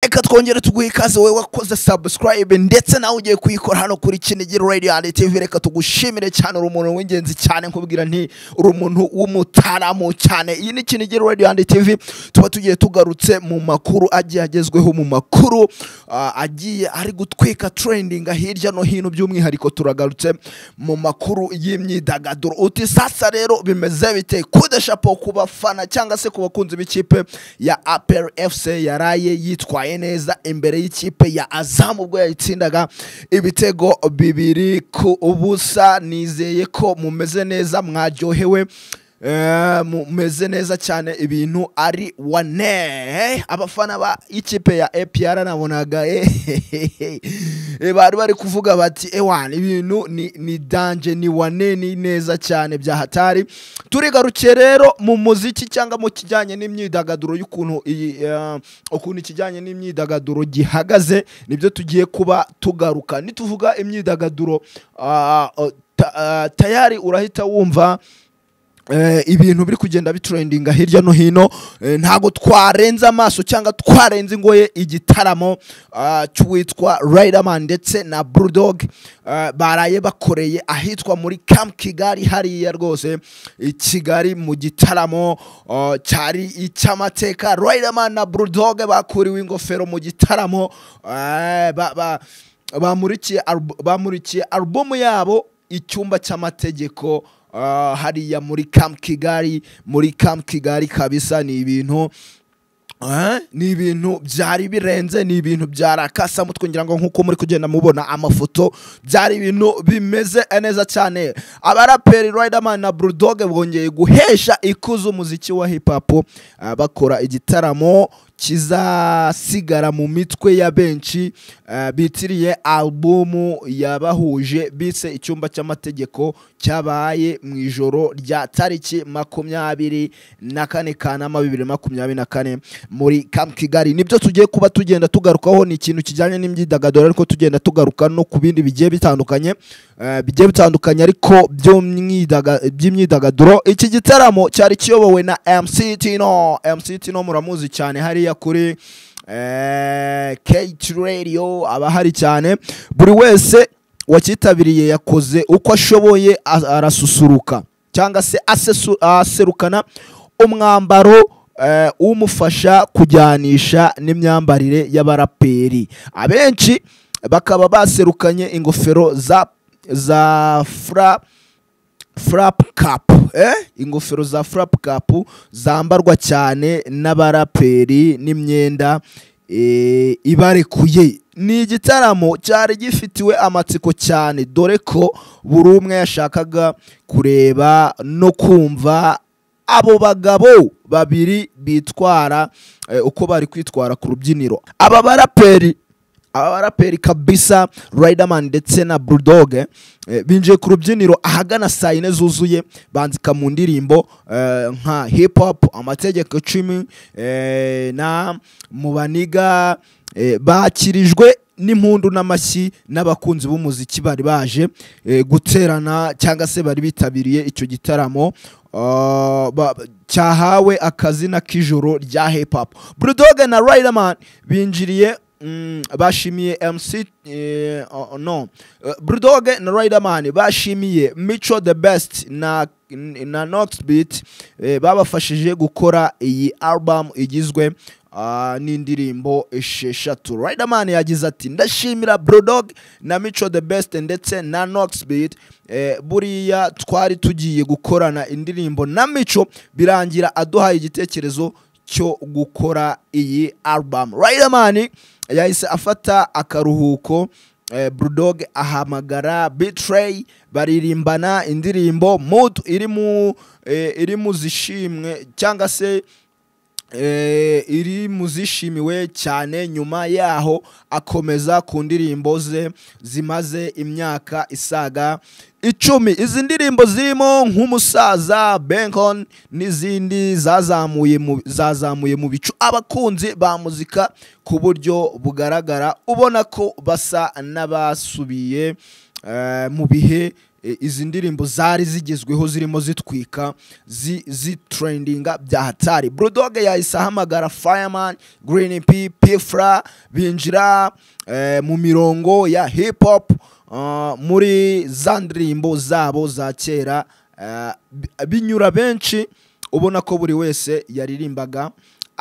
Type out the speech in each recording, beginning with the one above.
reka twongere tuguhe ikaze wowe wakoze sabusikarayibe ndetse nawe ugiye kuyikora hano kuri kinigi radiyanti tv reka tugushimire cyane uri umuntu w'ingenzi cyane nkubwira nti uri umuntu w'umutaramu cyane iyi ni kinigi radiyanti tv tuba tugiye tugarutse mu makuru agiye agezweho mu makuru ah, agiye ari gutwika trendinga hirya no hino by'umwihariko turagarutse mu makuru y'imyidagaduro uti sasa rero bimeze bite kudeshapo ku bafana cyangwa se ku bakunzi b'ikipe ya apel fc yaraye yitwaye neza imbere y'ikipe ya azamu ubwo yayitsindaga ibitego bibiri ku ubusa nizeye ko mumeze neza mwaryohewe Eh, mumeze neza cyane ibintu ari wane abafana ba ikipe ya APR nabonaga ehehehe. Eh, bari bari kuvuga bati ewana ibintu ni, ni danje ni wane ni neza cyane bya hatari turigarukiye rero mu muziki cyangwa mu kijyanye n'imyidagaduro y'ukuntu iyi eh, ukuntu ikijyanye n'imyidagaduro gihagaze nibyo tugiye kuba tugaruka nituvuga imyidagaduro ah, oh, ta- ah, tayari urahita wumva eh, ibintu biri kugenda bitrendinga hirya no hino eh, ntago twarenza amaso cyangwa twarenza ingoye igitaramo ah, cy'uwitwa Riderman ndetse na Brewdog ah, baraye bakoreye ahitwa muri Camp Kigali hariya rwose i Kigali mu gitaramo ah, cyari icy'amateka Riderman na Brewdog bakuriwe ingofero mu gitaramo ah, ba, ba, bamurikiye albu- bamurikiye alubumu yabo icyumba cy'amategeko ah, hariya muri Camp Kigali muri Camp Kigali kabisa ni ibintu Eh, ni ibintu byari birenze ni ibintu byarakasamo twongera ngo nk'uko muri kugenda mubona amafoto byari ibintu bimeze neza cyane abaraperi Riderman na Brewdog bongeye guhesha ikuzo umuziki wa hip hop ah, bakora igitaramo kizasigara mu mitwe ya benshi eh, bitiriye albumu yabahuje bise icyumba cy'amategeko cyabaye mu ijoro rya tariki makumyabiri na kane kanama bibiri na makumyabiri na kane muri Camp Kigali nibyo tugiye kuba tugenda tugarukaho ni ikintu kijyanye n'imyidagaduro ariko tugenda tugaruka no ku bindi bigiye bitandukanye eh, bigiye bitandukanye ariko by'umyidaga- by'imyidagaduro iki gitaramo cyari kiyobowe na MC Tino MC Tino muramuzi cyane hariya kuri eh, Cage Radio aba hari cyane buri wese wakitabiriye yakoze uko ashoboye a- arasusuruka cyangwa se asesu- aserukana umwambaro eh, umufasha kujyanisha n'imyambarire y'abaraperi abenshi bakaba baserukanye ingofero za za fra frap cap eh? ingofero za frap cap zambarwa cyane n'abaraperi n'imyenda eh, ibarekuye ni igitaramo cyari gifitiwe amatsiko cyane dore ko buri umwe yashakaga kureba no kumva abo bagabo babiri bitwara eh, uko bari kwitwara ku rubyiniro aba baraperi aba baraperi kabisa Riderman ndetse na Brewdog eh, binjiye ku rubyiniro ahagana saa yine zuzuye banzika mu ndirimbo eh, nka hip hop amategeko icumi eh, na mubaniga eh, bakirijwe n'impundu n'amashyi n'abakunzi b'umuziki bari baje eh, guterana cyangwa se bari bitabiriye icyo gitaramo ah, ba- cyahawe akazina k'ijoro rya hip hop Brewdog na Riderman binjiriye mm, bashimiye MC eh, oh, oh, no Eh, Brewdog na Riderman bashimiye Micho the best na na Nox Beat eh, babafashije gukora iyi album igizwe ah, n'indirimbo esheshatu Riderman yagize ati ndashimira Brewdog na Micho the best ndetse na Nox Beat eh, buriya twari tugiye gukorana indirimbo na Micho birangira aduhaye igitekerezo cyo gukora iyi album Riderman yahise afata akaruhuko eh, Brewdog ahamagara Betray baririmbana indirimbo Mood iri mu eh, iri mu zishimwe cyangwa se eh, iri mu zishimiwe cyane nyuma yaho akomeza ku ndirimbo ze zimaze imyaka isaga icumi izi ndirimbo zirimo nk'umusaza benkon n'izindi zazamuye mu, zazamuye mu bicu abakunzi ba muzika ku buryo bugaragara ubona ko basa n'abasubiye eh, mu bihe eh, eh, izi ndirimbo zari zigezweho zirimo zitwika zi- zitrendinga bya hatari burudoge yahise ahamagara fireman green p pifra binjira eh, mu mirongo ya hip hop uh, muri za ndirimbo zabo za kera eh, bi- binyura benshi ubona ko buri wese yaririmbaga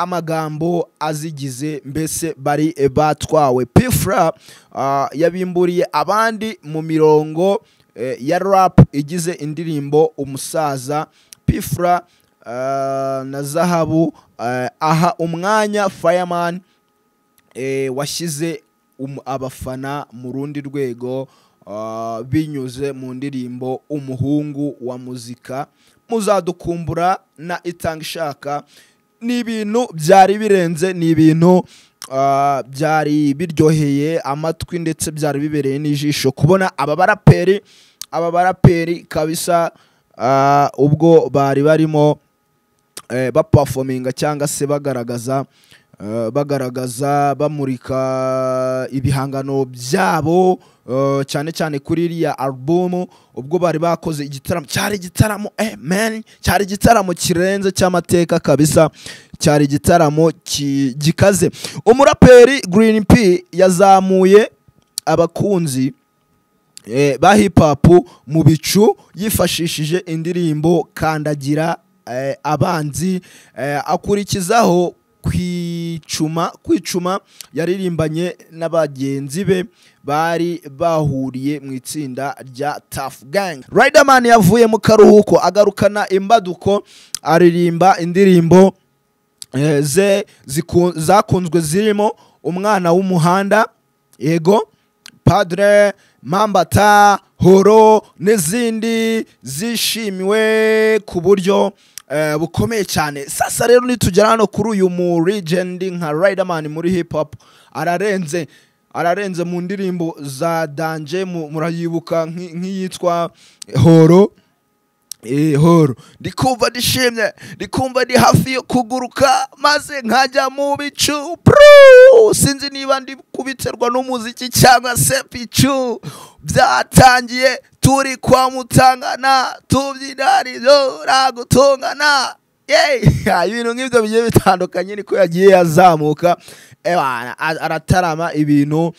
amagambo azigize mbese bari eh, batwawe pifra ah, yabimburiye abandi mu mirongo eh, ya rap igize indirimbo umusaza pifra ah, na zahabu ah, aha umwanya fireman eh, washyize um- abafana mu rundi rwego ah, binyuze mu ndirimbo umuhungu wa muzika muzadukumbura na itanga ishaka ni ibintu byari birenze ni ibintu ah, byari biryoheye amatwi ndetse byari bibereye n'ijisho kubona aba baraperi aba baraperi kabisa ah, ubwo bari barimo eh, bapafominga cyangwa se bagaragaza eh, bagaragaza bamurika ibihangano byabo eh, cyane cyane kuri iriya alubumu ubwo bari bakoze igitaramo cyari igitaramo eh, man cyari igitaramo kirenze cy'amateka kabisa cyari igitaramo ki- gikaze umuraperi green p yazamuye abakunzi eh, ba hip hop mu bicu yifashishije indirimbo kandagira eh, abanzi eh, akurikizaho kwicuma kwicuma yaririmbanye n'abagenzi be bari bahuriye mu itsinda rya Tough Gang Riderman yavuye mu karuhuko agarukana imbaduko aririmba indirimbo eh, ze ziku- zakunzwe zirimo umwana w'umuhanda yego padre mambata horo n'izindi zishimiwe ku buryo eh, bukomeye cyane sasa rero nitugera hano kuri uyu mu legend nka riderman muri hip hop ararenze ararenze mu ndirimbo za danje mu- murayibuka nk'i- nk'iyitwa horo Eh, horo ndikumva ndishimye ndikumva ndi hafi yo kuguruka maze nkajya mu bicu Pru! sinzi niba ndi kubiterwa n'umuziki cyangwa se picu byatangiye turi kwa mutangana tubyina rizora gutungana Yay! ibintu nk'ibyo bigiye bitandukanye niko yagiye azamuka Ebana, a- aratarama ibintu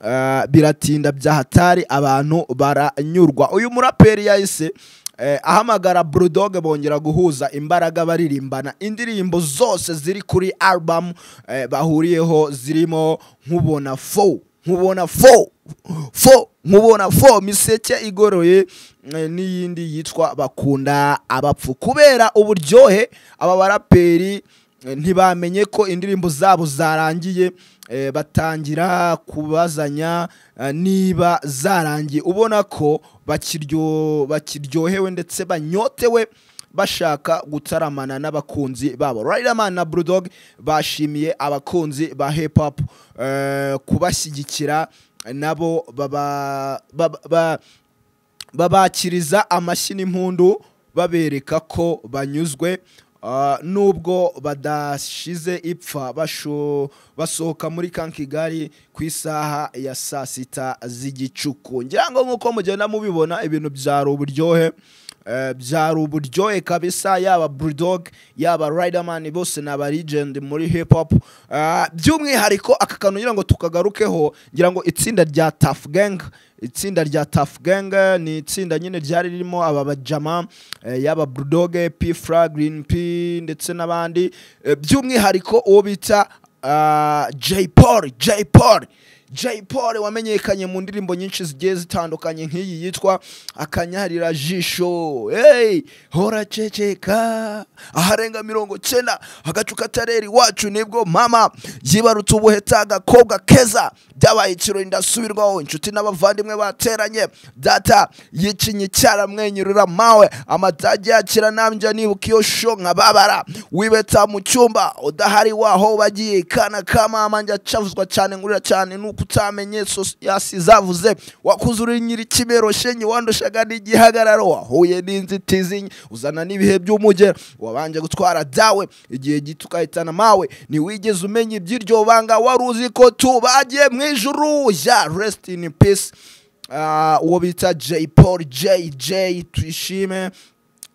eh, biratinda bya hatari abantu baranyurwa uyu muraperi yahise eh, ahamagara burudoge bongera guhuza imbaraga baririmbana indirimbo zose ziri kuri album eh, bahuriyeho zirimo nkubona fo nkubona fo fo nkubona fo miseke igoroye eh, n'iyindi yitwa bakunda abapfu kubera uburyohe aba baraperi eh, ntibamenye ko indirimbo zabo zarangiye eh, batangira kubazanya eh, niba zarangiye ubona ko bakiryo bakiryohewe ndetse banyotewe bashaka gutaramana n'abakunzi babo Riderman na Brewdog bashimiye abakunzi ba hip hop eh, kubashyigikira nabo baba, baba, ba- babakiriza amashyi n'impundu babereka ko banyuzwe ah, nubwo badashize ipfa basho- basohoka muri ka kigali ku isaha ya saa sita z'igicuku ngira ngo nk'uko mugenda mubibona ibintu byari uburyohe Eh, byari uburyohe kabisa yaba bulldog yaba riderman bose ni aba legend muri hip hop Ah, by'umwihariko aka kantu ngira ngo tukagarukeho ngira ngo itsinda rya tough gang itsinda rya tough gang eh, ni itsinda nyine ryari ririmo aba bajama eh, yaba bulldog p fra green p ndetse n'abandi Eh, by'umwihariko uwo bita ah, j paul j paul Jay Paul wamenyekanye mu ndirimbo nyinshi zigiye zitandukanye nk'iyi yitwa akanyarira jisho hey, hora ceceka aharenga mirongo cyenda agacu katarera iwacu nibwo mama yibarutse ubuheta agakobwa keza byabaye ikirori ndasubirwaho inshuti n'abavandimwe bateranye data yicinye icyara amwenyurura mawe amatage yakira nambya nibuka iyo sho nkababara wibeta mu cyumba udahari waho bagiye kana ka mama njya cavuzwa cyane ngurira cyane nuko utamenye sosiyasi zavuze wakuzurira nyiri kimero shenye wandushaga n'igihagararo wahuye n'inzitizi uzana n'ibihe by'umugera wabanje gutwara dawe igihe gito ukahitana mawe ntiwigeze umenya iby'iryo banga wari uzi ko tubagiye mu ijuru ya rest in peace ah, uwo bita Jay Paul JJ twishime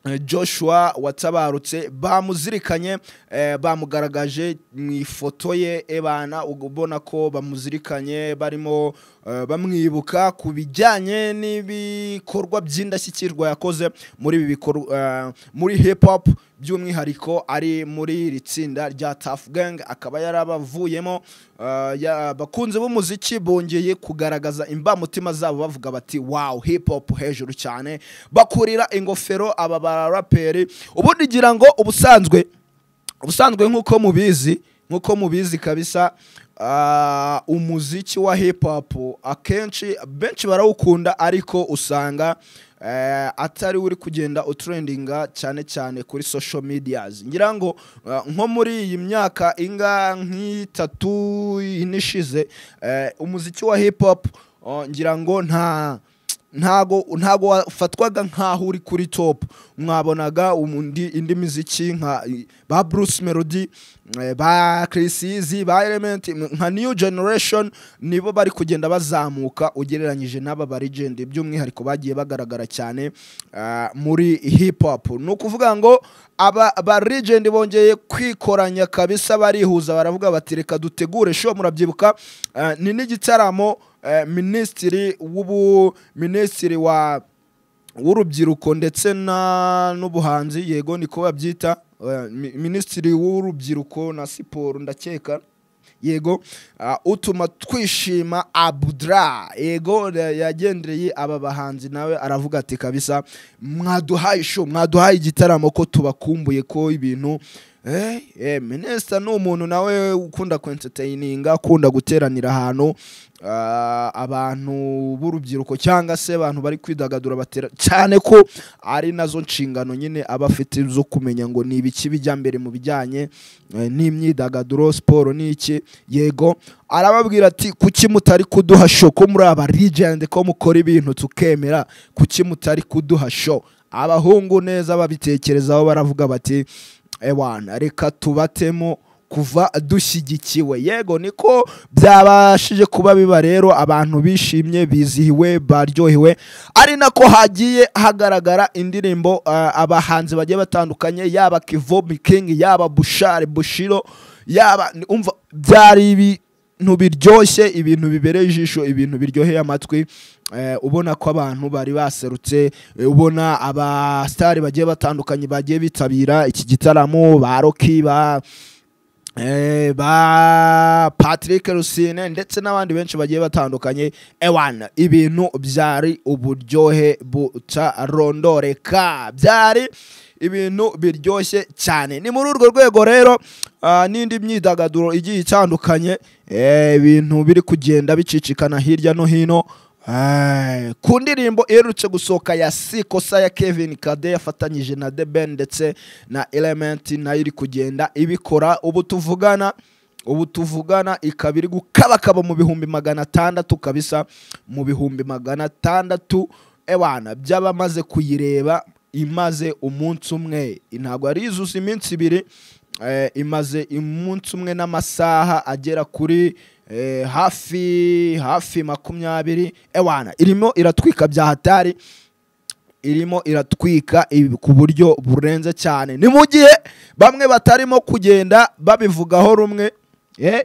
eh, Joshua watabarutse bamuzirikanye eh, bamugaragaje mu ifoto ye ebana ubona ko bamuzirikanye barimo eh, bamwibuka ku bijyanye n'ibikorwa by'indashyikirwa yakoze muri ibi bikorwa eh, muri hip hop by'umwihariko ari muri iri tsinda rya Tough Gang akaba yarabavuyemo eh, ya- abakunzi b'umuziki bongeye kugaragaza imbamutima zabo bavuga bati wow hip hop hejuru cyane bakurira ingofero aba baraperi ubundi ngira ngo ubusanzwe ubusanzwe nk'uko mubizi nk'uko mubizi kabisa ah, umuziki wa hip hop akenshi benshi barawukunda ariko usanga eh, atari uri kugenda utrendinga cyane cyane kuri social medias ngira ngo ah, nko muri iyi myaka inga nk'itatu ine ishize eh, umuziki wa hip hop oh, ngira ngo nta ntago ntago wafatwaga nk'aho uri kuri top mwabonaga umundi indi miziki nka ba Bruce Melody eh, ba Chris Easy ba Element nka New Generation nibo bari kugenda bazamuka ugereranyije n'aba ba legend by'umwihariko bagiye bagaragara cyane ah, muri hip hop ni ukuvuga ngo aba ba legend bongeye kwikoranya kabisa barihuza baravuga bati reka dutegure sho murabyibuka ah, ni n'igitaramo eh, minisitiri w'ubu minisitiri wa w'urubyiruko ndetse na n'ubuhanzi yego niko babyita eh, mi- minisitiri w'urubyiruko na siporo ndakeka yego ah, utuma twishima abudra yego eh, yagendereye aba bahanzi nawe aravuga ati kabisa mwaduhaye isho mwaduhaye igitaramo ko tubakumbuye ko ibintu eh, eh, minisita ni umuntu nawe ukunda kwentertaininga akunda guteranira ahantu ah, abantu b'urubyiruko cyangwa se abantu bari kwidagadura batera cyane ko ari nazo nshingano nyine aba afite zo kumenya ngo ni ibiki bijya mbere mu bijyanye eh, n'imyidagaduro siporo n'iki yego arababwira ati kuki mutari kuduha show ko muri aba legend ko mukora ibintu tukemera kuki mutari kuduha show abahungu neza babitekerezaho baravuga bati ewana reka tubatemo kuva dushyigikiwe yego niko byabashije kuba biba rero abantu bishimye bizihiwe baryohewe ari nako hagiye hagaragara indirimbo ah, abahanzi bagiye batandukanye yaba Kivo King yaba Bushari Bushiro yaba umva byari ibi ibintu biryoshye ibintu bibereye ijisho ibintu biryoheye amatwi eh, ubona ko abantu bari baserutse eh, ubona abasitari bagiye batandukanye bagiye bitabira iki gitaramo ba roki ba Eh, ba Patrick Rusine ndetse n'abandi benshi bagiye batandukanye ewana ibintu byari uburyohe butarondoreka byari ibintu biryoshye cyane ni muri urwo rwego rero ah, n'indi myidagaduro igiye itandukanye eh, ibintu biri kugenda bicicikana hirya no hino Ay, ku ndirimbo iherutse gusohoka ya si kosa ya kevin kade yafatanyije na the ben ndetse na element nayo iri kugenda ibikora ubu tuvugana ubu tuvugana ikaba iri gukabakaba mu bihumbi magana atandatu kabisa mu bihumbi magana atandatu ewana by'abamaze kuyireba imaze umunsi umwe ntabwo ari izuza iminsi ibiri eh, imaze umunsi umwe n'amasaha agera kuri eh, hafi hafi makumyabiri ewana irimo iratwika bya hatari irimo iratwika ibi- ku buryo burenze cyane ni mu gihe bamwe batarimo kugenda babivugaho rumwe Eh,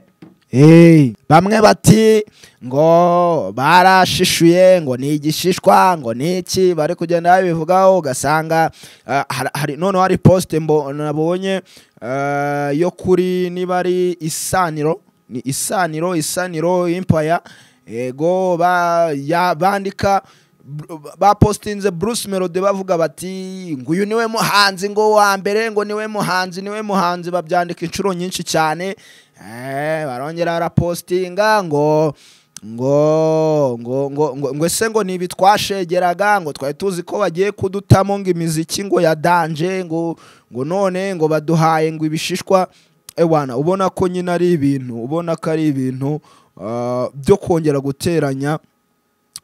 eh, bamwe bati ngo barashishuye ngo ni igishishwa ngo ni iki bari kugenda babivugaho ugasanga ah, hari- hari noneho hari posite mbo- nabonye ah, yo kuri niba ari isaniro ni isaniro isaniro impaya yego ba- ya- bandika bapostinze Bruce Melody bavuga bati ngo uyu niwe muhanzi ngo wa mbere ngo niwe muhanzi niwe muhanzi babyandika inshuro nyinshi cyane eh, barongera barapostinga ngo ngo ngo ngo ngo ngo ese ngo nibi twashegeraga ngo twari tuzi ko bagiye kudutamo ngo imiziki ngo ya danje ngo ngo none ngo baduhaye ngo ibishishwa ewana ubona ko nyine ari ibintu ubona ko ari ibintu ah, byo kongera guteranya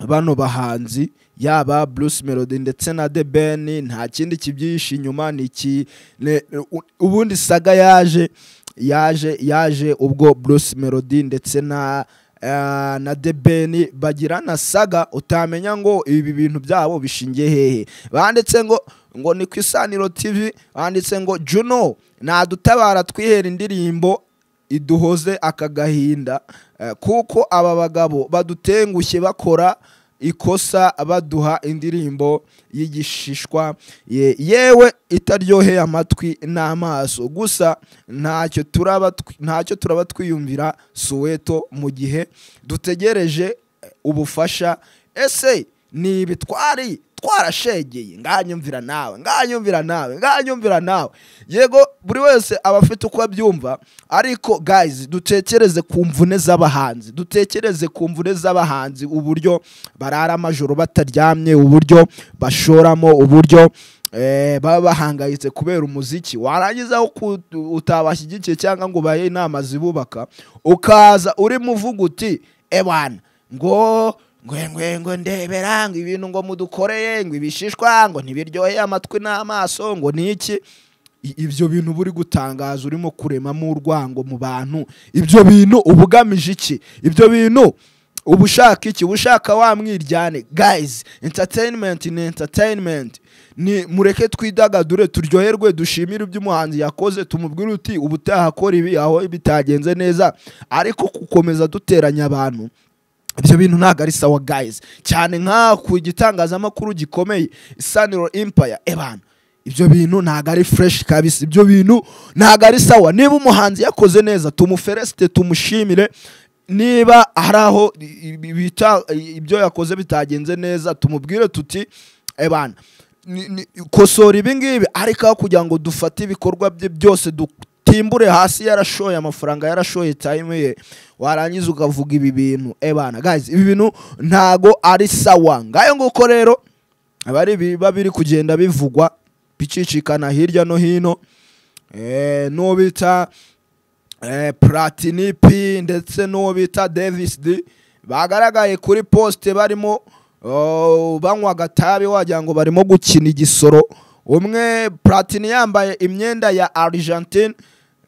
bano bahanzi yaba Bruce Melody ndetse na The Ben nta kindi kibyihishe inyuma ni iki ne- u- ubundi saga yaje yaje yaje ubwo Bruce Melody ndetse na ah, na debeni bagira na saga utamenya ngo ibi bintu byabo bishingiye hehe banditse ngo ngo ni ku isaniro tv banditse ngo juno nadutabara twihera indirimbo iduhoze aka gahinda Eh, kuko aba bagabo badutengushye bakora ikosa baduha indirimbo y'igishishwa ye- yewe itaryoheye amatwi n'amaso gusa ntacyo turaba twi- ntacyo turaba twiyumvira suweto mu gihe dutegereje eh, ubufasha ese ni ibi twari twarashegeye nganyumvira nawe nganyumvira nawe nganyumvira nawe yego buri wese aba afite uko abyumva ariko guys dutekereze ku mvune z'abahanzi dutekereze ku mvune z'abahanzi uburyo barara amajoro bataryamye uburyo bashoramo uburyo eh, baba bahangayitse kubera umuziki warangiza aho ku- utabashyigikiye cyangwa ngo ubahe inama zibubaka ukaza urimo uvuga uti ebana ngo ngwe ngo ndebera ngo ibintu ngo mudukoreye ngo ibishishwa ngo ntibiryoheye amatwi n'amaso ngo ni iki I- ibyo bintu uba uri gutangaza urimo kuremamo urwango mu bantu ibyo bintu uba ugamije iki ibyo bintu uba ushaka iki uba ushaka wa mwiryane guys entertainment ni entertainment ni mureke twidagadure turyoherwe dushimire ibyo umuhanzi yakoze tumubwire uti ubutaha akora ibi aho bitagenze neza ariko gukomeza duteranya abantu ibyo bintu ntabwo ari sawa guys cyane nka ku gitangazamakuru gikomeye isaniro empire ebana ibyo bintu ntabwo ari fresh kabisa ibyo bintu ntabwo ari sawa niba umuhanzi yakoze neza tumuferesite tumushimire niba hari aho i- i- bita- i- ibyo yakoze bitagenze neza tumubwire tuti ebana ni- ni- kosora ibi ngibi ariko aho kugira ngo dufate ibikorwa bye byose dutimbure hasi yarashoye amafaranga yarashoye time ye warangiza ukavuga ibi bintu ebana guys ibi bintu ntago ari sawa ngayo nguko rero aba ari ibiba biri kugenda bivugwa bicicikana hirya no hino eh, n'uwo bita eh, Platini P ndetse n'uwo bita Davis D bagaragaye kuri poste barimo oh, banywa agatabi wagira ngo barimo gukina igisoro umwe Platini yambaye imyenda ya Argentine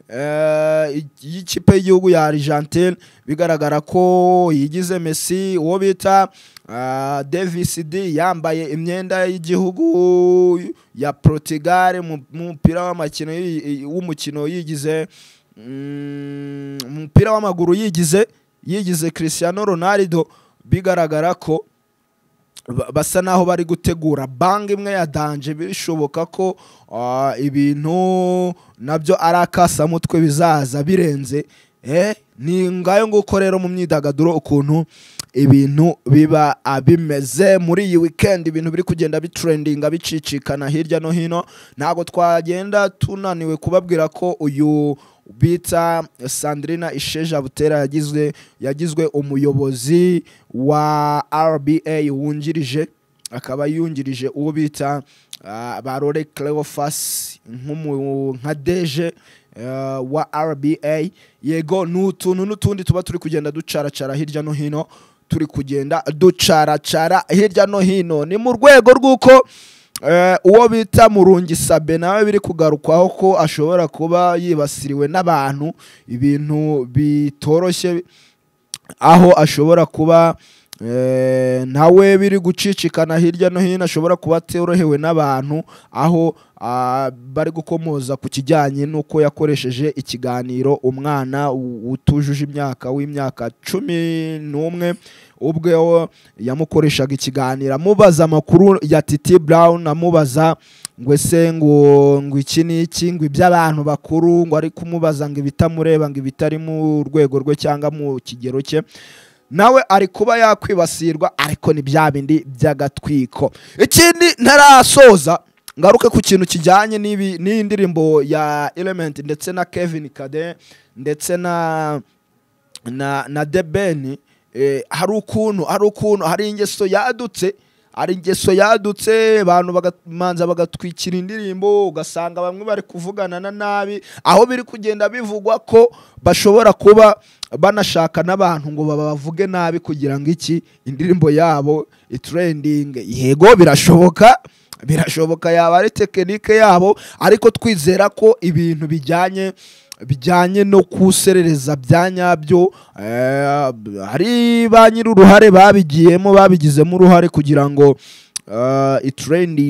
eh, i- y'ikipe y'igihugu ya Argentine bigaragara ko yigize Messi uwo bita ah, Davis D yambaye imyenda y'igihugu ya Portugal mu mu mupira w'amakino yi- i- w'umukino yigize Mm, umupira w'amaguru yigize yigize Cristiano Ronaldo bigaragara ko ba- basa naho bari gutegura banga imwe ya danje bishoboka ko ah, ibintu nabyo ari akasamutwe bizaza birenze eh, ni ngayo nguko rero mu myidagaduro ukuntu ibintu biba ah, bimeze muri iyi weekend ibintu biri kugenda bitrendinga bicicikana hirya no hino ntabwo twagenda tunaniwe kubabwira ko uyu bita sandrina isheja butera yagizwe yagizwe umuyobozi wa rba wungirije akaba yungirije uwo bita ah, barore cleofas nk'umu- nka deje eh, wa rba yego ni utuntu n'utundi tuba turi kugenda ducaracara hirya no hino turi kugenda ducaracara hirya no hino ni mu rwego rw'uko Eh, uwo bita murungi sabe nawe biri kugarukwaho ko ashobora kuba yibasiriwe n'abantu ibintu bitoroshye aho ashobora kuba eh, nawe biri gucicikana hirya no hino ashobora kuba atorohewe n'abantu aho ah, bari gukomoza ku kijyanye n'uko yakoresheje ikiganiro umwana u- utujuje imyaka w'imyaka cumi n'umwe ubwe wo yamukoreshaga ikiganiro amubaza amakuru ya titi brown amubaza ngo ese ngo ngo iki ni iki ngo iby'abantu bakuru ngo ari kumubaza ngo ibitamureba ngo ibitari mu rwego rwe cyangwa mu kigero cye nawe ari kuba yakwibasirwa ariko ni bya bindi by'agatwiko ikindi ntarasoza ngaruke ku kintu kijyanye n'ibi- n'iyi ndirimbo ya element ndetse na kevin kade ndetse na na na debeni eh, hari ukuntu hari ukuntu hari ingeso yadutse hari ingeso yadutse abantu bagamanza bagatwikira indirimbo ugasanga bamwe bari kuvugana na nabi aho biri kugenda bivugwa ko bashobora kuba banashaka n'abantu ngo babavuge nabi kugira ngo iki indirimbo yabo itrendinge yego birashoboka birashoboka yaba ari tekinike yabo ariko twizera ko ibintu bijyanye bijyanye no kuserereza bya nyabyo eh, hari ba nyir'uruhare babigiyemo babigizemo uruhare kugira ngo eh,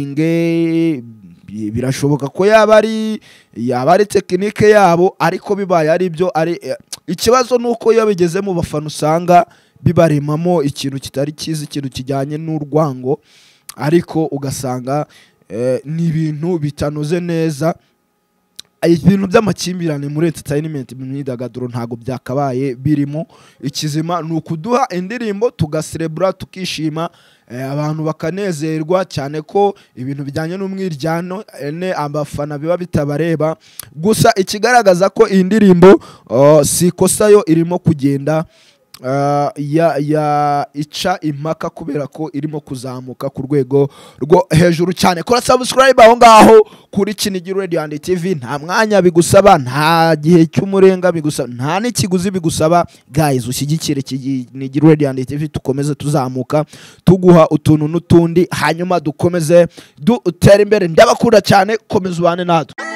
itrendinge bi- birashoboka ko yaba ari yaba ari tekinike yabo ariko bibaye ari byo ari eh, ikibazo ni uko iyo bigeze mu bafana usanga bibaremamo ikintu kitari cyiza ikintu kijyanye n'urwango ariko ugasanga eh, ni ibintu bitanoze neza ibintu by'amakimbirane muri entertainment mu myidagaduro ntabwo byakabaye birimo ikizima ni ukuduha indirimbo tugaserebura tukishima eh, abantu bakanezerwa cyane ko ibintu bijyanye n'umwiryano ene abafana biba bitabareba gusa ikigaragaza ko iyi ndirimbo oh, si ikosa yo irimo kugenda ah, ya, ya ica impaka kubera ko irimo kuzamuka ku rwego rwo hejuru cyane kora subscribe aho ngaho kuri Kinigi Radio and TV nta mwanya bigusaba nta gihe cy'umurenga bigusaba nta n'ikiguzi bigusaba guys ushyigikire Kinigi Radio and TV tukomeze tuzamuka tuguha utuntu n'utundi hanyuma dukomeze dutere imbere ndabakunda cyane komeza ubane natwe